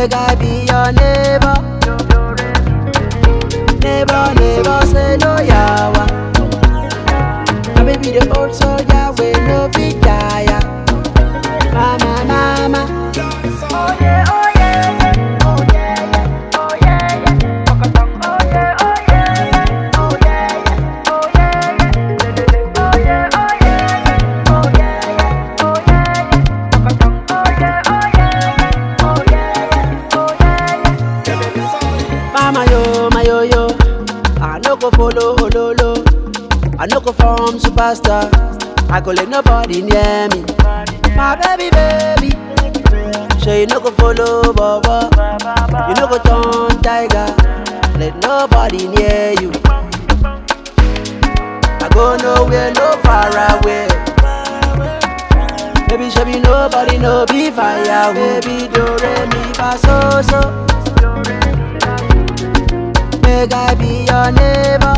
Make I be your neighbor. Neighbor, neighbor, say no yawa. My baby the old soldier we no fit tire. Mama, mama. Oh yeah, oh yeah, oh yeah, oh yeah, oh yeah, oh yeah, oh yeah, oh yeah, oh yeah, oh yeah, oh yeah, oh yeah, oh yeah, oh yeah, oh yeah. Mama yo, my yo yo. I no go follow hololo. I no go form superstar. I go let nobody near me. My baby, baby. Sure you no go follow Baba. You no go turn tiger. Let nobody near you. I go nowhere, no far away. Baby, show me nobody, no be fire. Baby, do re mi fa so so. Make I be your neighbor.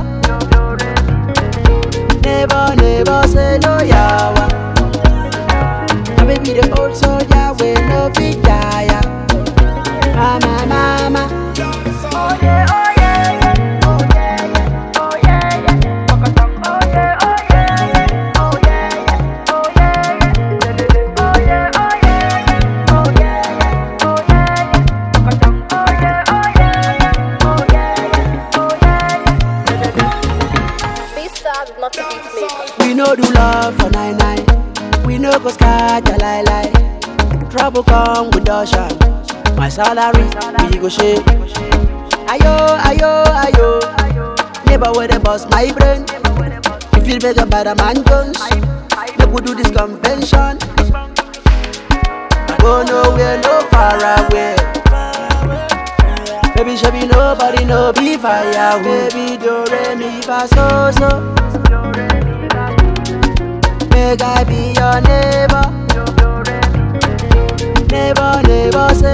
Neighbor, neighbor, say no yawa. My baby, the old soldier, we no fit tire. Mama, mama. Oh yeah, oh yeah, oh yeah, oh yeah, oh yeah, oh yeah, oh yeah, oh yeah, oh yeah, oh yeah, oh yeah, oh yeah, oh yeah, oh yeah, oh yeah. This star is not a beat maker. We no do love for nine nine. We no go scatter lie lie. Trouble come with Dushan. My salary we go share. Ayo ayo ayo. Neighbor where they bust my brain. You feel better by the man guns. Make we do this convention. I go nowhere, no far away. Baby, should be nobody, no be fire. Baby, do re mi fa so so. Make I be your neighbor. Neighbor, neighbor, say